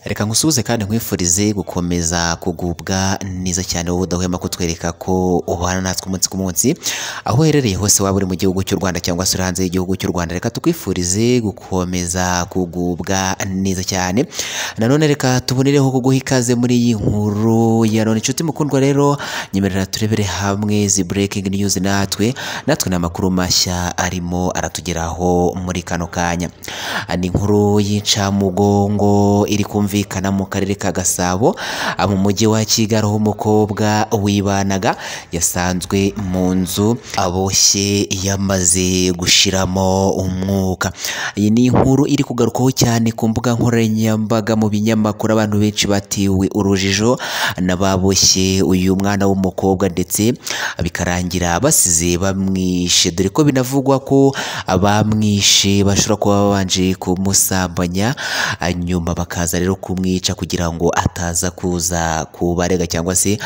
reka nkusuhuze kandi nkwifurize gukomeza kugubwa neza cyane wowe udahwema kutwereka ko ubana natwe umunsi ku munsi aho uherereye hose waba uri mu gihugu cy'u rwanda cyangwa se uri hanze y'igihugu cy'u rwanda reka tukwifurize gukomeza kugubwa neza cyane nanone reka tubonereho kuguha ikaze muri iyi nkuru ya none inshuti mukundwa rero nyemerera turebere hamwe zi breaking news natwe natwe ni amakuru mashya arimo aratugeraho muri kano kanya ni inkuru y'incamugongo iri kumvikana mu karere ka gasabo mu mujyi wa kigali aho umukobwa wibanaga yasanzwe mu nzu aboshye yamaze gushiramo umwuka iyi ni inkuru iri kugarukwaho cyane ku mbuga nkoranyambaga mu binyamakuru abantu benshi batiwe urujijo n'ababoshye uyu mwana w'umukobwa ndetse bikarangira basize bamwishe dore ko binavugwa ko abamwishe bashobora kuba babanje kumusambanya nyuma bakaza rero kumwica kugira ngo ataza kuza kubarega cyangwa se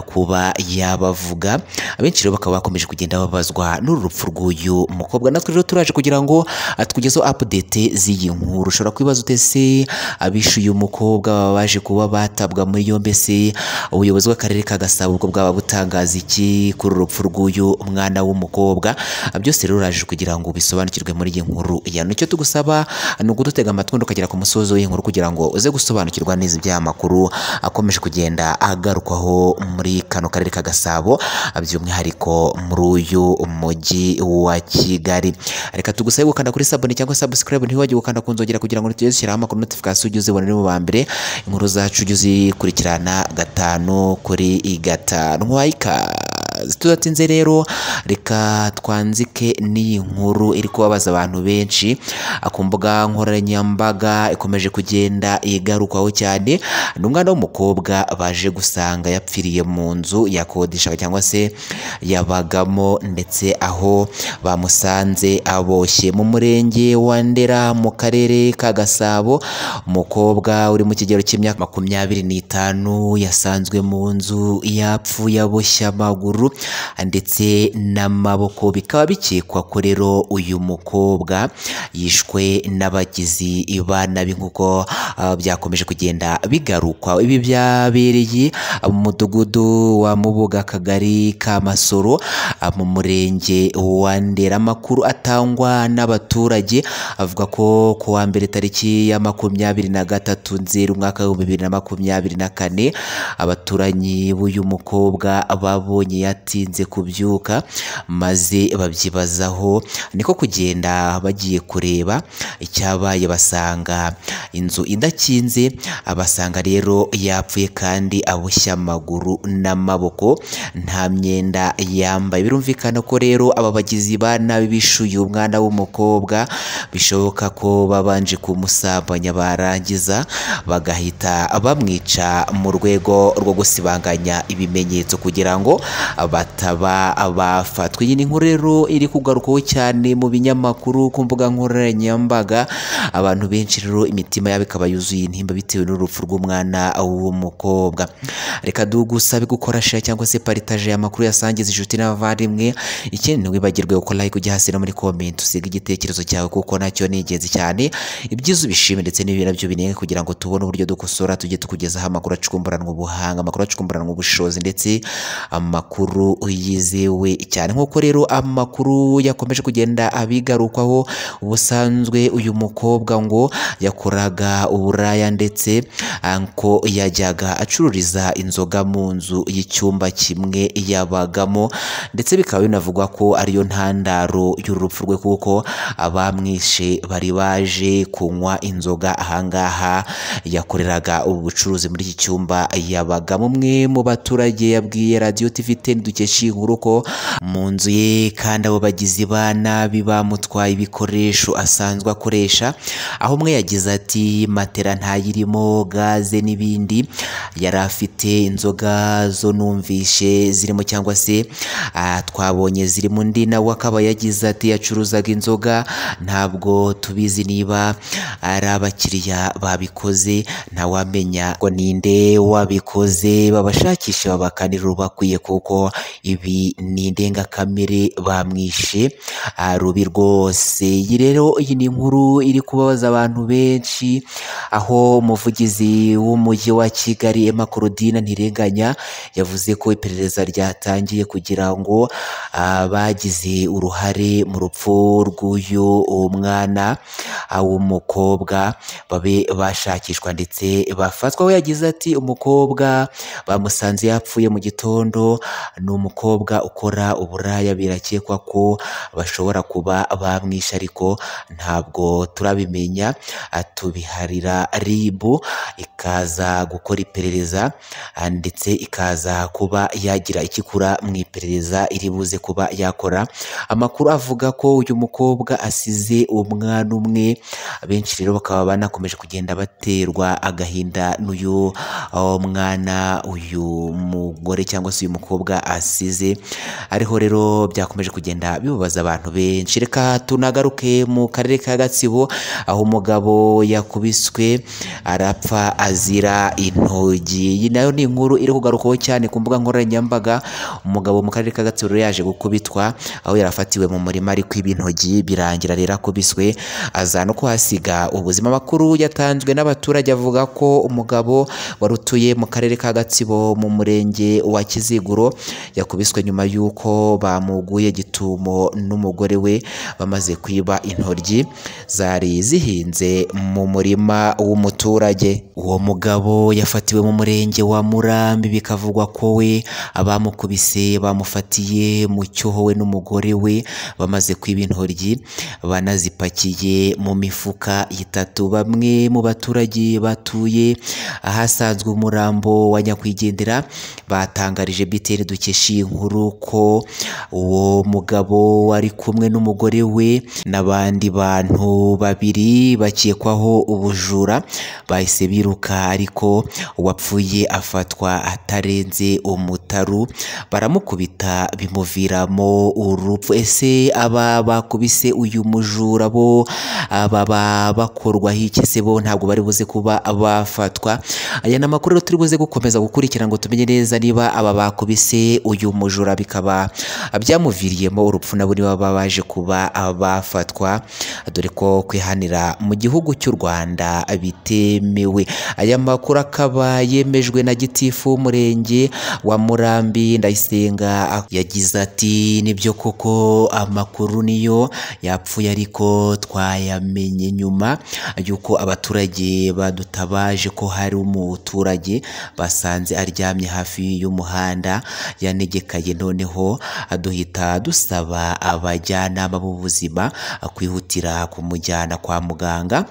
kuba yabavuga abenshi rero bakaba bakomeje kugenda babazwa n'uru rupfu rw'uyu mukobwa natwe rero turaje kugira ngo tukugezeho update z'iyi nkuru ushobora kwibaza utese abishe uyu mukobwa baba baje kuba batabwa muri yombi se ubuyobozi bw'akarere ka gasabo ubwo bwaba butangaza iki kuri uru rupfu rw'uyu mwana w'umukobwa byose rero uraje kugira ngo bisobanukirwe muri iyi nkuru ya none icyo tugusaba ni ukudutega amatwi ukagera ku musozo w'iyi nkuru kugira ngo uze gusobanukirwa neza iby'aya makuru akomeje kugenda agarukwaho muri kano karere ka gasabo by'umwihariko muri uyu mujyi wa kigali reka tugusabe gukanda kuri sabone cyangwa subscribe ntiwibagirwe gukanda ku nzogera kugira ngo tugeze dushyiraho amakuru notification ujye uzibona uri mu ba mbere inkuru zacu ujye uzikurikirana gatanu kuri gatanu wayikaze tudatinze rero reka twanzike n'iyi nkuru iri kubabaza abantu benshi ku mbuga nkoranyambaga ikomeje kugenda igarukwaho cyane ni umwana w'umukobwa baje gusanga yapfiriye mu nzu yakodeshaga cyangwa se yabagamo ndetse aho bamusanze aboshye mu murenge wa ndera mu karere ka gasabo umukobwa uri mu kigero cy'imyaka makumyabiri n'itanu yasanzwe mu nzu yapfuye aboshye amaguru ndetse n'amaboko bikaba bikekwa ko rero uyu mukobwa yishwe n'abagizi ba nabi nk'uko byakomeje kugenda bigarukwa ibi byabereye mu mudugudu wa mubuga akagari ka masoro mu murenge wa ndera amakuru atangwa n'abaturage avuga ko ku wa mbere tariki ya makumyabiri na gatatu nzeru umwaka w'ibihumbi bibiri na makumyabiri na kane abaturanyi b'uyu mukobwa babonye yatinze kubyuka maze babyibazaho niko kugenda bagiye kureba icyabaye basanga inzu idakinze basanga rero yapfuye kandi aboshya amaguru n'amaboko nta myenda yambaye birumvikana ko rero aba bagizi ba nabi bishuye umwana w'umukobwa bishoboka ko babanje kumusambanya barangiza bagahita bamwica mu rwego rwo gusibanganya ibimenyetso kugira ngo bataba bafatwa iyi ni inkuru rero iri kugarukwaho cyane mu binyamakuru ku mbuga nkoranyambaga abantu benshi rero imitima yabo ikaba yuzuye intimba bitewe n'urupfu rw'umwana w'umukobwa reka dugusabe gukora share cyangwa se paritaje amakuru yasangiza inshuti n'abavandimwe ikindi ntiwibagirwe gukora like ujya hasi no muri comment usiga igitekerezo cyawe kuko nacyo ni ingenzi cyane ibyiza ubishime ndetse n'ibi nabyo binenge kugira ngo tubone uburyo dukosora tujye tukugezaho amakuru acukumburanwa ubuhanga amakuru acukumburanwa ubushobozi ndetse amakuru yizewe cyane nk'uko rero amakuru yakomeje kugenda abigarukwaho ubusanzwe uyu mukobwa ngo yakoraga uburaya ndetse ko yajyaga acururiza inzoga mu nzu y'icyumba kimwe yabagamo ndetse bikaba binavugwa ko ariyo ntandaro y'urupfu rwe kuko abamwishe bari baje kunywa inzoga ahangaha yakoreraga ubu bucuruzi muri iki cyumba yabagamo umwe mu baturage yabwiye radiyo tivi teni dukesha inkuru ko mu nzu ye kandi abo bagizi ba nabi bamutwaye ibikoresho asanzwe akoresha aho umwe yagize ati matera ntayirimo gaze n'ibindi yari afite inzoga zo numvishe zirimo cyangwa se twabonye zirimo undi nawe akaba yagize ati yacuruzaga inzoga ntabwo tubizi niba ari abakiriya babikoze ntawamenya ngo ninde wabikoze babashakisha babakanira urubakwiye kuko ibi ni indengakamere bamwishe ah, rubi rwose iyi rero iyi ni inkuru iri kubabaza abantu benshi aho umuvugizi w'umujyi wa Kigali Emma Claudine Ntirenganya yavuze ko iperereza ryatangiye kugira ngo abagize uruhare mu rupfu rw'uyu mwana ah, w'umukobwa babe bashakishwa ndetse bafatwa aho yagize ati umukobwa bamusanze yapfuye mu gitondo ni umukobwa ukora uburaya birakekwa ko bashobora kuba bamwishe ariko ntabwo turabimenya tubiharira ribu ikaza gukora iperereza ah, ndetse ikaza kuba yagira ikikura mu iperereza iri buze kuba yakora amakuru avuga ko uyu mukobwa asize umwana umwe benshi rero bakaba banakomeje kugenda baterwa agahinda n'uyu aho mwana uyu mugore cyangwa se uyu mukobwa asize ariho rero byakomeje kugenda bibabaza abantu benshi reka tunagaruke mu karere ka gatsibo aho umugabo yakubiswe arapfa azira intogi iyi nayo ni inkuru iri kugarukaho cyane ku mbuga nkoranyambaga umugabo mu karere ka gatsibo rero yaje gukubitwa aho yarafatiwe mu murima ariko ibintogi birangira rero akubiswe aza no kuhasiga ubuzima amakuru yatanzwe n'abaturage avuga ko umugabo wari utuye mu karere ka gatsibo mu murenge wa kiziguro yakubiswe nyuma y'uko bamuguye gitumo n'umugore we bamaze kwiba intoryi zari zihinze mu murima w'umuturage uwo mugabo yafatiwe mu murenge wa murambi bikavugwa ko we abamukubise bamufatiye mu cyuho we n'umugore we bamaze kwiba intoryi banazipakiye mu mifuka itatu bamwe mu baturage batuye ahasanzwe umurambo wa nyakwigendera batangarije BTN dukesha iyi nkuru ko uwo mugabo wari kumwe n'umugore we n'abandi bantu babiri bakekwaho ubujura bahise biruka ariko uwapfuye afatwa atarenze umutaru baramukubita bimuviramo urupfu ese aba bakubise uyu mujura bo baba bakorwaho iki se bo ntabwo bari buze kuba bafatwa aya ni amakuru rero turi buze gukomeza gukurikira ngo tumenye neza niba aba bakubise uyu mujura bikaba byamuviriyemo urupfu nabo niba baba baje kuba bafatwa dore ko kwihanira mu gihugu cy'u Rwanda bitemewe aya makuru akaba yemejwe na gitifu w'umurenge wa Murambi Ndayisenga yagize ati nibyo koko amakuru niyo yapfuye ariko twayamenye nyuma y'uko abaturage badutabaje ko hari umuturage basanze aryamye hafi y'umuhanda yanegekaye noneho duhita dusaba abajyanama b'ubuzima kwihutira kumujyana kwa muganga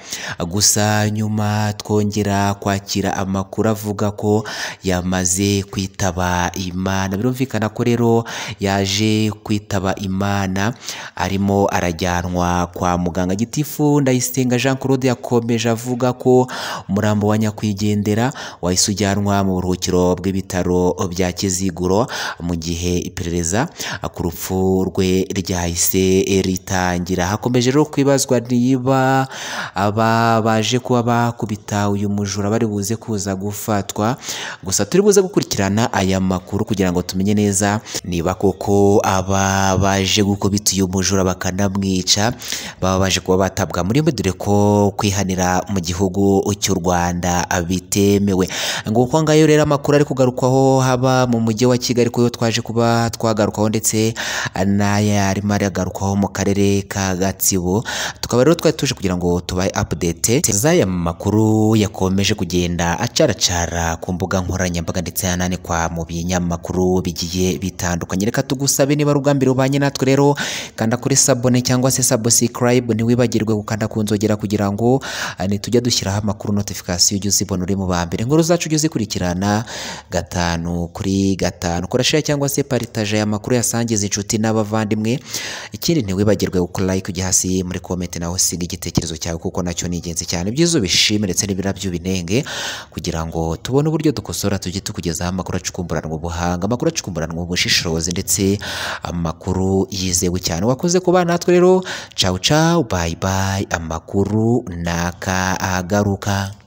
gusa nyuma twongera kwakira amakuru avuga ko yamaze kwitaba imana birumvikana ko rero yaje kwitaba imana arimo arajyanwa kwa muganga gitifu ndayisenga jean claude yakomeje avuga ko umurambo wa nyakwigendera wahise ujyanwa mu buruhukiro bw'ibitaro bya kiziguro mu gihe iperereza ku rupfu rwe ryahise ritangira hakomeje rero kwibazwa niba aba baje kuba bakubita uyu mujura bari buze kuza gufatwa gusa turi buze gukurikirana aya makuru kugira ngo tumenye neza niba koko aba baje gukubita uyu mujura bakanamwica baba baje kuba batabwa muri yombi dore ko kwihanira mu gihugu cy'u Rwanda bitemewe nguko ngayo rero amakuru ari kugarukwaho haba mu mujyi wa Kigali ko twaje kuba twagarukaho ndetse n'aya arimo aragarukaho mu karere ka Gatsibo tukaba rero twari tuje kugira ngo tubahe update z'aya makuru yakomeje kugenda acaracara ku mbuga nkoranyambaga ndetse yananikwa mu binyamakuru bigiye bitandukanye reka tugusabe niba rugambire ubanye natwe rero kanda kuri sabone cyangwa se subscribe ntiwibagirwe gukanda ku nzogera kugira ngo ah, nitujya dushyiraho amakuru notification ujye uzibona uri mu ba mbere inkuru zacu ujye uzikurikirana gatanu kuri gatanu korashira cyangwa se paritaje aya makuru yasangiza inshuti n'abavandimwe ikindi ntiwibagirwe gukora like ujya hasi muri comment nawe usiga igitekerezo cyawe kuko nacyo ni ingenzi cyane ibyiza ubishime ndetse n'ibirabyo binenge kugira ngo tubone uburyo dukosora tujye tukugezaho amakuru acukumburanwa ubuhanga amakuru acukumburanwa ubushishozi ndetse amakuru yizewe cyane wakoze kuba natwe rero cawu cawu bayi bayi amakuru naka agaruka